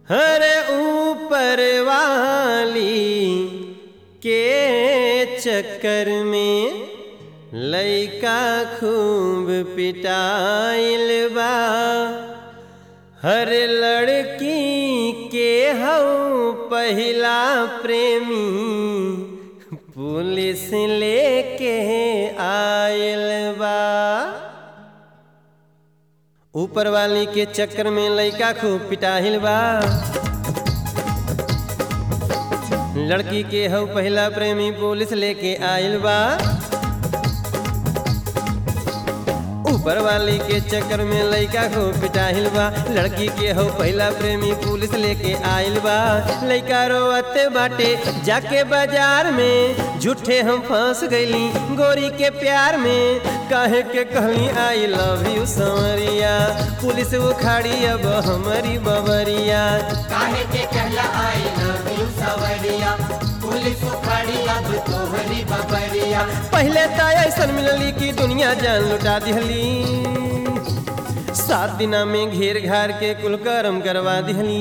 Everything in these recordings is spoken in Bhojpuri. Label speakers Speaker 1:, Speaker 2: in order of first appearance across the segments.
Speaker 1: हर ऊपर वाली के चक्कर में लइका खूब पिटाइल बा हर लड़की के हऊ पहिला प्रेमी पुलिस लेके आयल बा ऊपर वाली के चक्कर में लइका खूब पिटाहिल बा लड़की के हऊ पहला प्रेमी पुलिस लेके आइल बा ऊपर वाली के चक्कर में लइका खूब पिटाहिल बा लड़की के हो पहला प्रेमी पुलिस लेके आइल बा लइका रोवते बाटे जाके बाजार में झूठे हम फंस गईली गोरी के प्यार में काहे के कहली आई लव यू संवरिया पुलिस उखाड़ी अब हमारी बबरिया
Speaker 2: काहे के कहला आई लव यू सवरिया पुलिस उखाड़ी अब तोहरी बबरिया
Speaker 1: पहले तो ऐसा मिलली कि दुनिया जान लुटा दिहली सात दिना में घेर घार के कुल करम करवा दिहली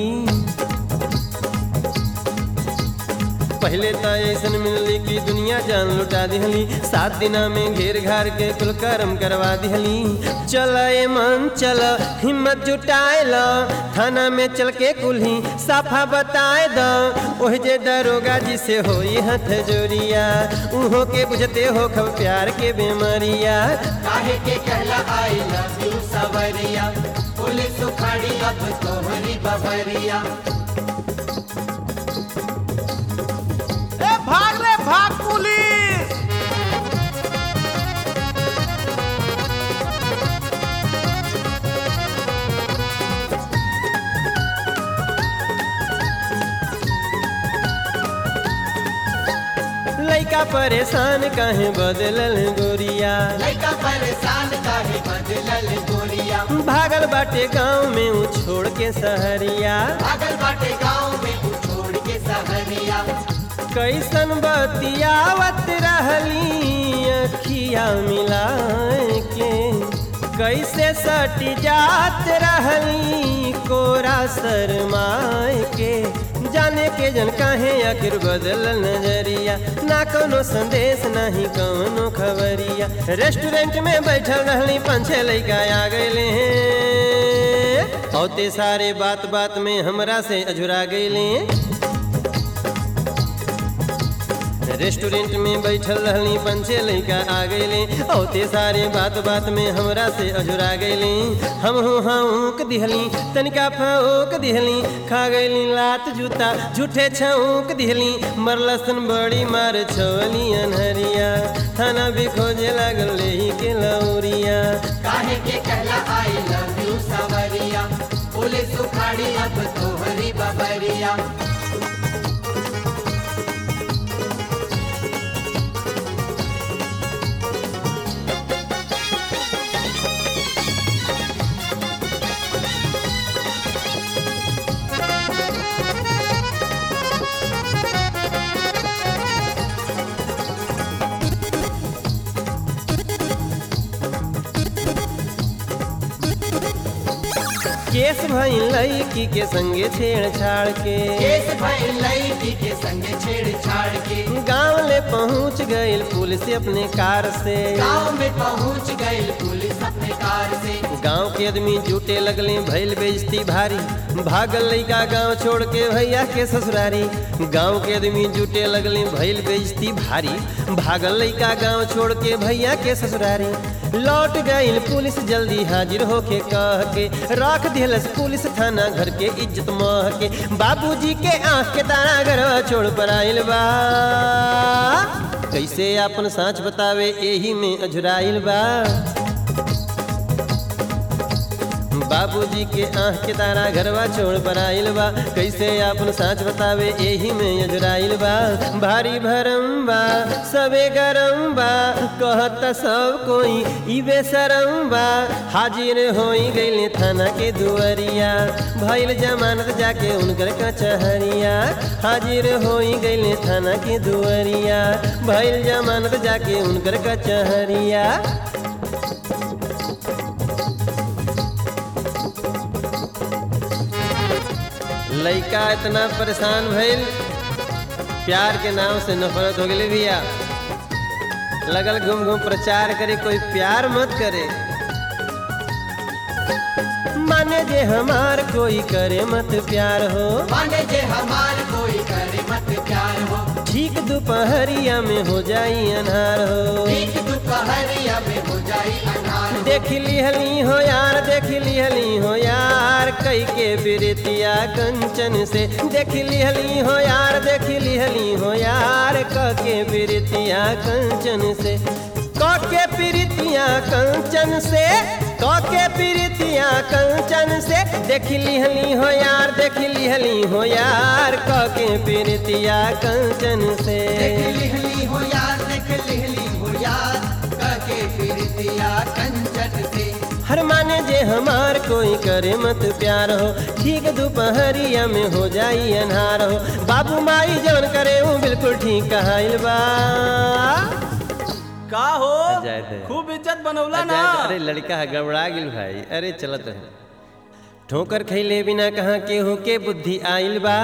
Speaker 1: पहले तो ऐसा मिलली कि दुनिया जान लुटा दिहली सात दिना में घेर घार के कुल करम करवा दिहली चल ए मन चल हिम्मत जुटाए ल थाना में चल के कुल्ही साफा बताए द ओह जे दरोगा जी से होई हथ जोरिया उहो के बुझते हो खब प्यार के बेमरिया
Speaker 2: काहे के कहला आई लव यू सवरिया पुलिस उखाड़ी अब तोहरी बबरिया
Speaker 3: ए भाग रे भाग पुलिस
Speaker 1: लइका परेशान काहे बदलल गोरिया
Speaker 2: लइका परेशान काहे बदलल गोरिया
Speaker 1: भागल बाटे गाँव में ऊ छोड़ के सहरिया
Speaker 2: भागल बाटे गाँव में उ छोड़ के सहरिया
Speaker 1: कैसन बतियावत रहली अखिया मिलाए के कैसे सट जात रहली कोरा शरमाए के जाने के जन काहे आखिर बदल नजरिया ना कोनो संदेश नहीं कोनो खबरिया रेस्टोरेंट में बैठल रहली पाँच छह लइका आ गए हैं औते सारे बात बात में हमरा से अझुरा गए रेस्टोरेंट में बैठल रहली पंचे लइका आ गईले औते सारे बात बात में हमरा से अजुरा गईली हम हूँ हाँक दिहली तनिका फौक दिहली खा गईली लात जूता झूठे छौक दिहली मरलसन बड़ी मार छवली अनहरिया थाना भी खोजे लागल लेही के लौरिया
Speaker 2: काहे के कहला आई लव यू सवरिया पुलिस उखाड़ी अब तोहरी बबरिया
Speaker 1: केस भई लड़की के संगे छेड़छाड़ के
Speaker 2: केस भइल लड़की के संगे छेड़छाड़ के
Speaker 1: गाँव ले पहुँच गईल पुलिस अपने कार से
Speaker 2: गांव में पहुंच गई पुलिस अपने कार से
Speaker 1: गांव के आदमी जुटे लगले भइल बेइज्जती भारी भागल लइका गांव छोड़ के भैया के ससुरारी गांव के आदमी जुटे लगले भइल बेइज्जती भारी भागल लइका गांव छोड़ के भैया के ससुरारी लौट गईल पुलिस जल्दी हाजिर होके कह के रख दिलस पुलिस थाना घर के इज्जत मह के बाबूजी के आंख के तारा घरवा छोड़ पर आइल बा कैसे अपन साँच बतावे एही में अझुराइल बा बाबूजी के आँख के तारा घरवा छोड़ पर आइल बा कैसे अपन साँच बतावे एही में अजराइल बा भारी भरम बा सबे गरम बा कहता सब कोई ई बेसरम बा हाजिर होई गईले थाना के दुआरिया भइल जमानत जाके उनकर कचहरिया हाजिर होई गईले थाना के दुआरिया भइल जमानत जाके उनकर कचहरिया लड़का इतना परेशान भइल प्यार के नाम से नफरत हो गई भैया लगल घूम घूम प्रचार करे कोई प्यार मत करे माने जे हमार कोई करे मत प्यार हो
Speaker 2: माने जे हमार कोई करे मत प्यार हो
Speaker 1: ठीक दोपहरिया में हो जाई अनहार हो
Speaker 2: ठीक दोपहरिया में हो जाई अनार
Speaker 1: देख लिहली हो यार देख लिहली हो यार कई के बिरतिया कंचन से देख लिहली हो यार देख लिहली हो यार क के बिरतिया कंचन से क के प्रीतिया कंचन से क के प्रीतिया कंचन से देख लिहली हो यार देख लिहली हो यार क के प्रीतिया कंचन से
Speaker 2: देख लिहली हो यार देख लिहली हो यार करके फिर दिया कंचन से
Speaker 1: हर माने जे हमार कोई करे मत प्यार हो ठीक दोपहरिया में हो जाई अनहार हो बाबू माई जवन करे हूँ बिल्कुल ठीक कहाइल बा
Speaker 3: का हो
Speaker 1: जाए दे।
Speaker 3: खूब इज्जत बनौला ना
Speaker 1: अरे लड़का है गड़बड़ा गिल भाई अरे चलत है ठोकर खैले बिना कहाँ केहू के बुद्धि आइल बा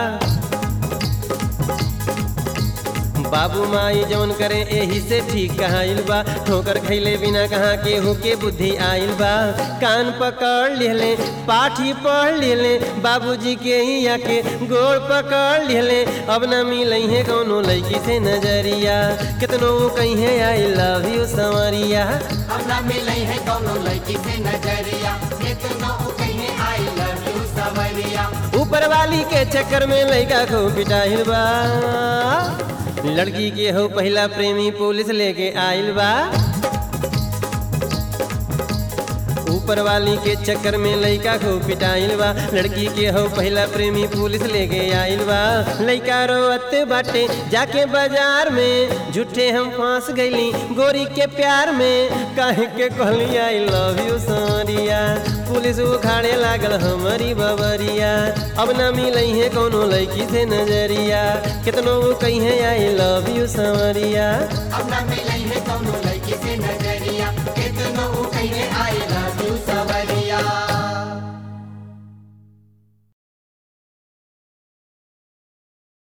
Speaker 1: बाबू माई जवन करे एही से ठीक कहाइल बा ठोकर खैले बिना कहाँ केहू के बुद्धि आइल बा कान पकड़ लिहले पाठी पढ़ लिहले बाबूजी के ही आके गोड़ पकड़ लिहले अब न मिलई है कौनो लड़की से नजरिया कितनो वो कहीं आई लव यू संवरिया
Speaker 2: हम ना मिले है दोनों लड़की से नजरिया कितना कहीं आई लव यू सवरिया
Speaker 1: ऊपर वाली के चक्कर में लड़का को पिटाइल बा लड़की के हो पहला प्रेमी पुलिस लेके आइल बा ऊपर वाली के चक्कर में लड़का को पिटाइल बा लड़की के हो पहला प्रेमी पुलिस लेके आइल बा लड़का रोअत बाटे जाके बाजार में झूठे हम फांस गईली गोरी के प्यार में काहे के कहली आई लव यू सोरिया पुलिस उखाड़े लागल हमारी बबरिया अब ना मिलई है कोनो लड़की से नजरिया कितनो वो कहीं आई लव यू संवरिया
Speaker 2: हम ना मिले है दोनों लड़की से नजरिया कितना कहीं आई लव